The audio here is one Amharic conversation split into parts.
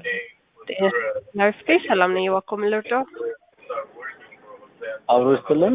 ናርፍቴ ሰላም ነኝ። እባክዎ ምን ልርዳው? አብሮ ስትልን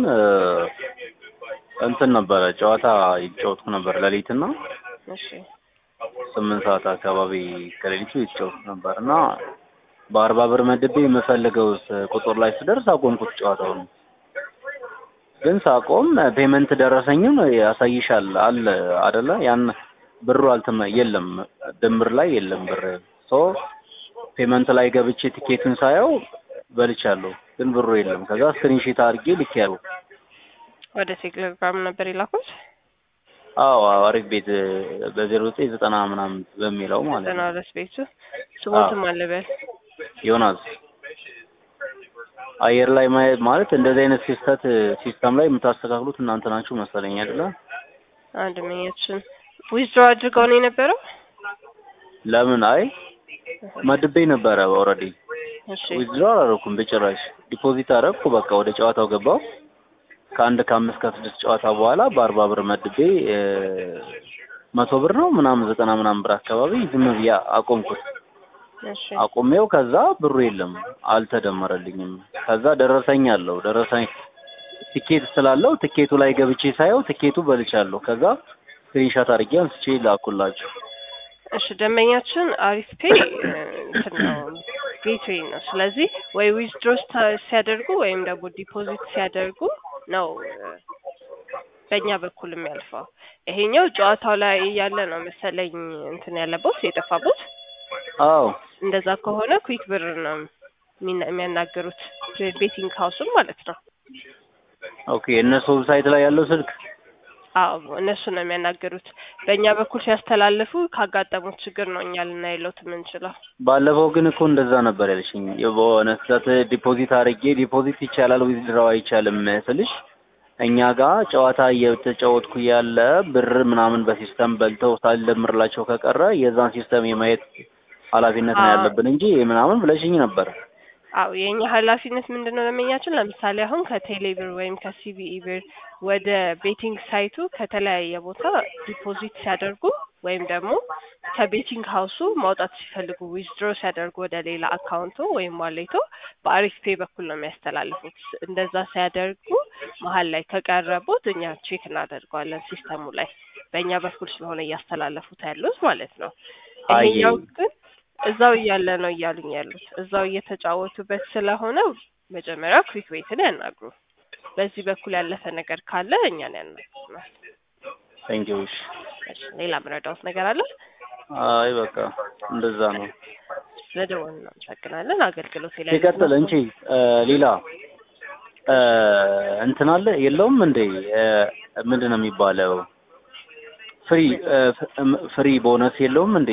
እንትን ነበረ ጨዋታ ይጫወትኩ ነበር ሌሊትና እሺ ስምንት ሰዓት አካባቢ ከሌሊቱ ይጫወትኩ ነበር እና በአርባ ብር መድቤ የምፈልገው ቁጥር ላይ ስደርስ አቆምኩት ጨዋታውን። ግን ሳቆም ፔመንት ደረሰኝም ያሳይሻል አለ አደለ? ያን ብሩ አልተመ የለም ድምር ላይ የለም ብር ሶ ፔመንት ላይ ገብቼ ቲኬቱን ሳየው በልቻለሁ፣ ግን ብሩ የለም። ከዛ ስክሪንሺት አድርጌ ልኬያለሁ። ወደ ቴሌግራም ነበር የላኩት አዎ አሪፍ ቤት በዜሮ ዘጠኝ ዘጠና ምናምን በሚለው ማለት ዘጠና ነው። ሁለት ቤቱ ስሞትም አለበል ዮናስ አየር ላይ ማየት ማለት እንደዚህ አይነት ሲስተት ሲስተም ላይ የምታስተካክሉት እናንተ ናችሁ መሰለኝ አይደለ? አንድ መኛችን ዊዝድሮ አድርገው ነው የነበረው። ለምን አይ መድቤ ነበረ ኦልሬዲ እሺ ዊዝድሮ አላደረኩም በጭራሽ። ዲፖዚት አደረግኩ በቃ ወደ ጨዋታው ገባው። ከአንድ ከአምስት ከስድስት ጨዋታ በኋላ በአርባ ብር መድቤ እ መቶ ብር ነው ምናምን ዘጠና ምናምን ብር አካባቢ ዝም ብዬ አቆምኩት። እሺ አቁሜው ከዛ ብሩ የለም አልተደመረልኝም። ከዛ ደረሰኝ አለው ደረሰኝ ቲኬት ስላለው ቲኬቱ ላይ ገብቼ ሳየው ቲኬቱ በልቻለሁ። ከዛ ስክሪንሻት አድርጌ አንስቼ ላኩላችሁ። እሺ ደንበኛችን አሪፍ ፔ እንትን ነው ጌትዌይ ነው። ስለዚህ ወይ ዊዝድሮ ሲያደርጉ ወይም ደግሞ ዲፖዚት ሲያደርጉ ነው እ በእኛ በኩል የሚያልፈው። ይሄኛው ጨዋታው ላይ ያለ ነው መሰለኝ እንትን ያለበት የጠፋበት። አዎ እንደዛ ከሆነ ኩዊክ ብር ነው የሚና- የሚያናገሩት ቤቲንግ ሀውሱን ማለት ነው። ኦኬ እነሱ ዌብሳይት ላይ ያለው ስልክ አዎ እነሱ ነው የሚያናገሩት። በእኛ በኩል ሲያስተላልፉ ካጋጠሙት ችግር ነው እኛ ልናይሎት የምንችለው። ባለፈው ግን እኮ እንደዛ ነበር ያልሽኝ። በሆነ ስህተት ዲፖዚት አድርጌ ዲፖዚት ይቻላል ዊዝድራው አይቻልም ስልሽ እኛ ጋር ጨዋታ እየተጫወትኩ ያለ ብር ምናምን በሲስተም በልተው ሳልደምርላቸው ከቀረ የዛን ሲስተም የማየት ኃላፊነት ነው አዎ። ያለብን እንጂ ምናምን ብለሽኝ ነበር። አዎ የእኛ ኃላፊነት ምንድን ነው ለመኛችን ለምሳሌ አሁን ከቴሌ ብር ወይም ከሲቢኢ ብር ወደ ቤቲንግ ሳይቱ ከተለያየ ቦታ ዲፖዚት ሲያደርጉ ወይም ደግሞ ከቤቲንግ ሀውሱ ማውጣት ሲፈልጉ ዊዝድሮ ሲያደርጉ ወደ ሌላ አካውንቶ ወይም ዋሌቶ በአሪፍ ፔ በኩል ነው የሚያስተላልፉት። እንደዛ ሲያደርጉ መሀል ላይ ከቀረቡት እኛ ቼክ እናደርገዋለን ሲስተሙ ላይ በእኛ በኩል ስለሆነ እያስተላለፉት ያሉት ማለት ነው። አየ። ይሄኛው ግን እዛው እያለ ነው እያሉኝ ያሉት እዛው እየተጫወቱበት ስለሆነ መጀመሪያ ኩዊክ ቤትን ያናግሩ። በዚህ በኩል ያለፈ ነገር ካለ እኛን ያናግሩናል። ቴንክ ዩ። እሺ። እሺ፣ ሌላ ምረዳውት ነገር አለ? አይ በቃ እንደዛ ነው። ስለደወሉ እናመሰግናለን። አገልግሎት ላይ ሲቀጥል እንቺ እ ሌላ እ እንትን አለ የለውም እንዴ እ ምንድን ነው የሚባለው ፍሪ እ ፍሪ ቦነስ የለውም እንዴ?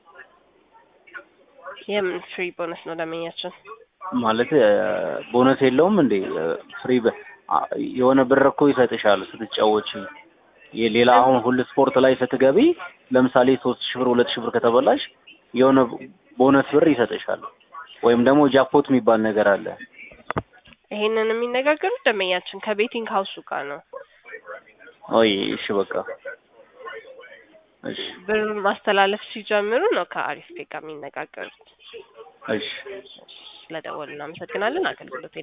የምን ፍሪ ቦነስ ነው ደመኛችን? ማለት እ ቦነስ የለውም እንዴ? እ ፍሪ በ- አ- የሆነ ብር እኮ ይሰጥሻል ስትጫወቺ። የሌላ አሁን ሁሉ ስፖርት ላይ ስትገቢ ለምሳሌ ሶስት ሺህ ብር ሁለት ሺህ ብር ከተበላሽ የሆነ ቦነስ ብር ይሰጥሻል። ወይም ደግሞ ጃክፖት የሚባል ነገር አለ። ይሄንን የሚነጋገሩት ደመኛችን ከቤቲንግ ሀውሱ ጋር ነው። ኦይ እሺ በቃ እሺ ብር ማስተላለፍ ሲጀምሩ ነው ከአሪፍ ፔ ጋር የሚነጋገሩት። እሺ ስለደወሉ እናመሰግናለን። አገልግሎት